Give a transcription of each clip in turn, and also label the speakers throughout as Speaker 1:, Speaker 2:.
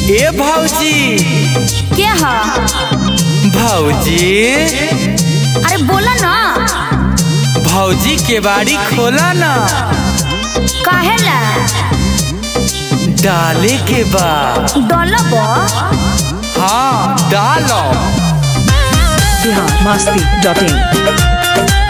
Speaker 1: ए भौजी
Speaker 2: के ह
Speaker 1: भौजी
Speaker 2: अरे बोला ना
Speaker 1: भौजी के बाड़ी खोला ना
Speaker 2: काहे ला
Speaker 1: डाले के बा
Speaker 2: डलब
Speaker 1: हाँ डालो
Speaker 3: बिहार मस्ती डॉट इन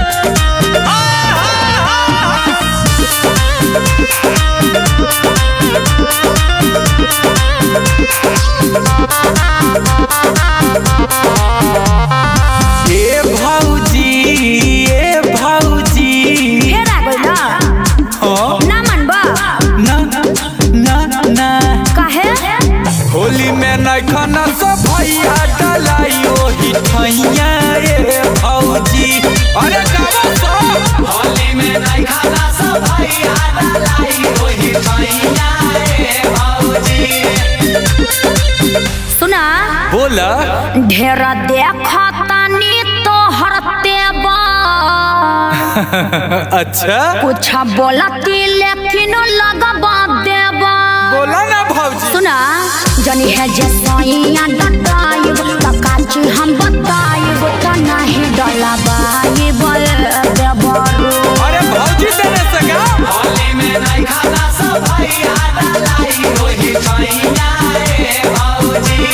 Speaker 1: ए भौजी ए भौजी
Speaker 2: फेर आ गइल
Speaker 1: हाँ
Speaker 2: ना मनबा
Speaker 1: ना ना ना
Speaker 2: काहे
Speaker 1: होली में नखना सब भैया डलाई ओही ठैया रे भौजी अरे गावा सब होली में नखना सब भैया डलाई ओही ठैया रे भौजी
Speaker 2: सुना
Speaker 1: बोला
Speaker 2: ढेर देखतानी तोहर तेबा
Speaker 1: अच्छा
Speaker 2: कुछ बोलती लेकिन लगबा देबा
Speaker 1: बोला ना भौजी
Speaker 2: सुना जनी है जे सैया डटाइब त काची हम बताइब त नाही डलबाइब देबरू
Speaker 1: अरे भौजी देने से का होली में नखना सब भैया डलाई ओही ठैया रे भौजी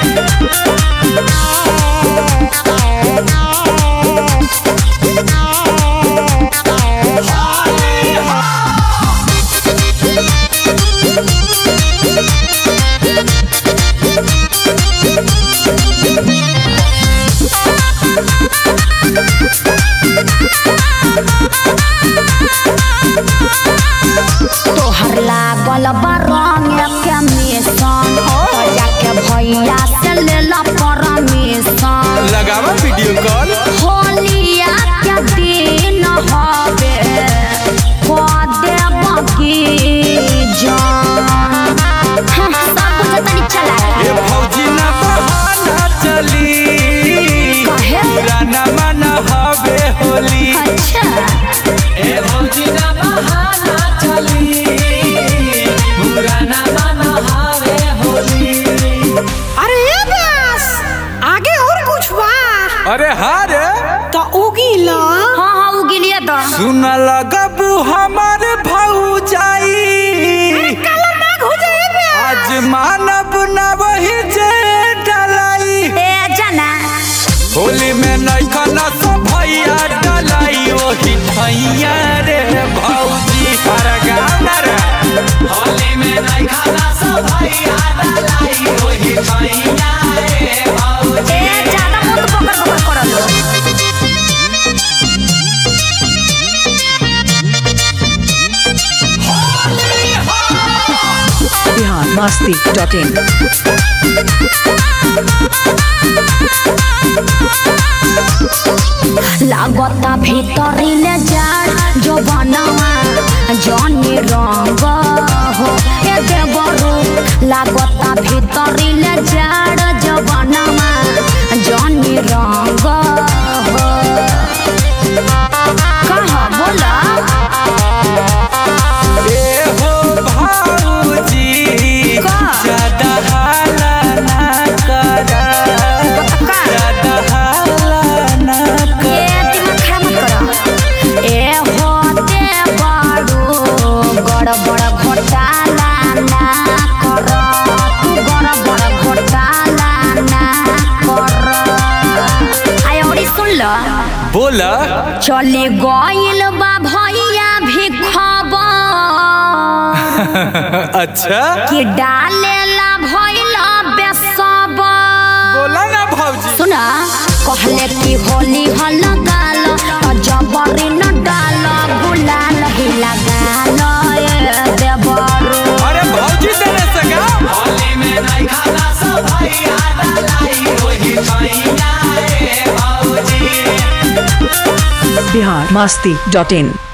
Speaker 2: तोहर लागल बा रंग के मिशन जाके भैया से लेला परमिशन
Speaker 1: लगावा वीडियो कॉल
Speaker 2: होलिया के दिन हवे पदे बकी जान हाँ, सब कुछ तनी चला
Speaker 1: ये भौजी ना बहाना चली
Speaker 2: काहे?
Speaker 1: पुराना मन हवे होली
Speaker 2: अच्छा
Speaker 1: ए भौजी ना बहाना चली पुराना मन हवे होली
Speaker 4: अरे ये बस आगे और कुछ बा
Speaker 1: अरे हाँ रे
Speaker 4: तो उगीला
Speaker 2: हाँ हाँ वो गिलिया तो
Speaker 1: सुन लगबू हमार भौजाई
Speaker 4: काला नाग हो जाए बे
Speaker 1: आज मानब ना वही जे डलाई
Speaker 2: ए जना
Speaker 1: होली में नैखना सब भैया डलाई ओही ठैया रे भौजी हर गाँव रे होली में नैखना सब भैया डलाई ओही ठैया रे भौजी
Speaker 2: ए ज्यादा मुंह पकड़ पकड़ करल
Speaker 3: बिहार मस्ती डॉट इन
Speaker 2: लागता भीतरी ले जाड़ जो बनवा जनी रंग हो ए देवरू लागता भीतरी ले जाड़ जो बनवा जनी रंग हो कहा बोला
Speaker 1: ए हो भौजी
Speaker 2: का?
Speaker 1: ज्यादा हाला ना करा
Speaker 2: का?
Speaker 1: ज्यादा हाला ना
Speaker 2: ए दिमाग खराब मत करो ए होते बड़ू गड़बड़ घोटाला ना करो तू गड़बड़ घोटाला ना करो आय औरी सुन लो
Speaker 1: बोला
Speaker 2: चली गइल बा भैया भी खबर
Speaker 1: अच्छा
Speaker 2: कि डालेला भइल बेसबर
Speaker 1: बोला ना भौजी
Speaker 2: सुना कहले कि होली हल गाल तो जबरी न डाल गुलाल ही लगाल ए देवरू
Speaker 1: अरे भौजी देने से का होली में नहीं खाना सब भैया डलाई ओही ठैया रे भौजी
Speaker 3: बिहार मस्ती डॉट इन